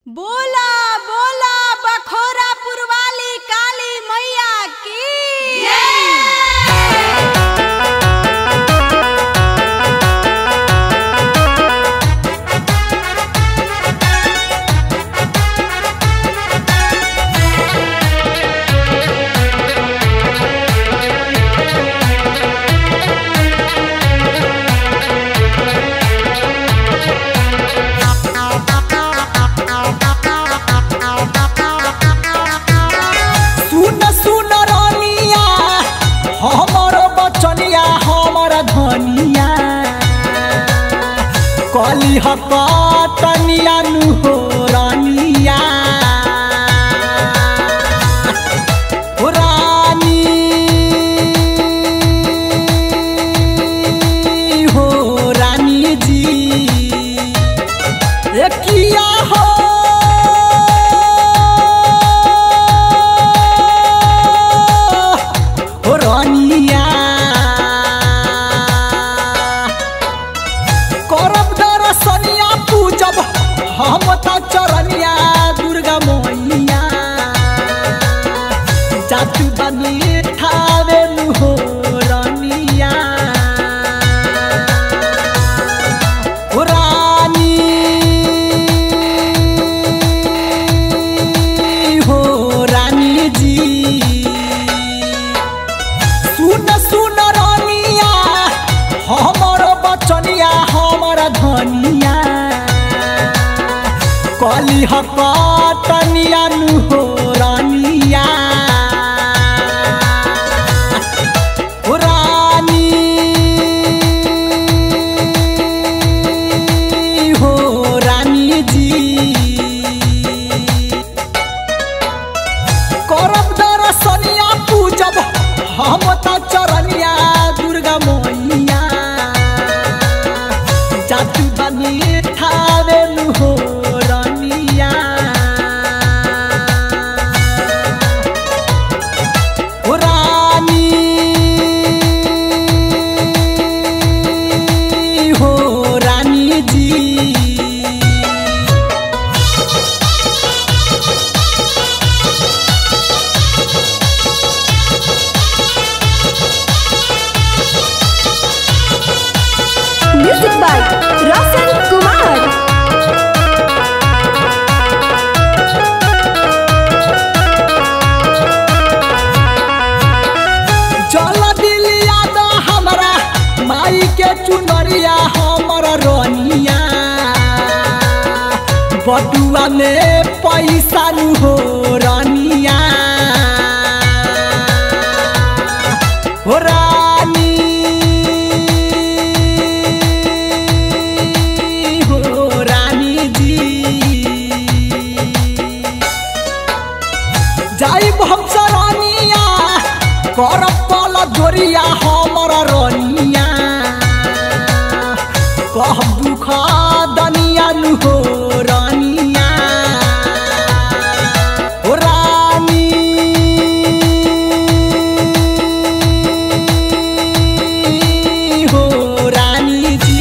बोला बोला बखोरापुर वाली काली मैया की सुन सुन रानिया हमर बचनिया हमर धनिया कली हकतनिया नु हो रानिया हो रानी हो रानी जी ए किया हो हो रानिया करब दरसनिया पूजब हम त चरनिया दुर्गा मैया जातु बनी ठावे नु हो रानिया हो रानी हो रानी जी सुन सुन रानिया हमर बचनिया हमर धनिया कली हकतनिया नु हो रानिया हो रानी हो रानी जी करब दरसनिया पूजब हम त चरनिया दुर्गा मैया जातु बनी ठावे नु हो रानिया हो रानी हो रानी जी म्यूजिक बाय रोशन कुमार जल दिलिया द हमरा माई के चुनरिया हमर रनिया बटुआ में पैसा नु हो रनिया हो रानी हो रानी जी जाइब हम सरानिया करब कल जोरिया हमर रनिया कह दुख दनिया नु हो रानिया हो रानी हो रानी जी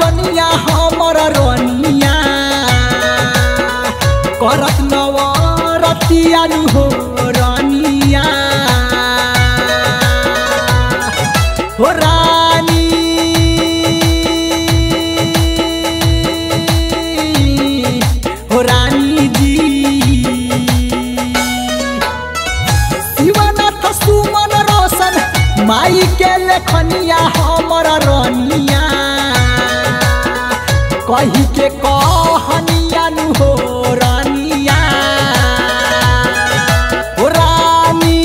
दनिया हमर रनिया करत नवरतिया नु हो रनिया हो रानी हो रानी जी शिवनाथ सुमन रोशन माई के लेखनिया हमर रनिया कही के कहनिया नु हो रानिया हो रानी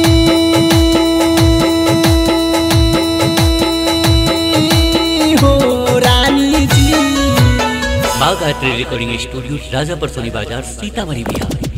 हो रानी जी बाग art recording studio Rajapar Soni बाजार सीतामढ़ी बिहार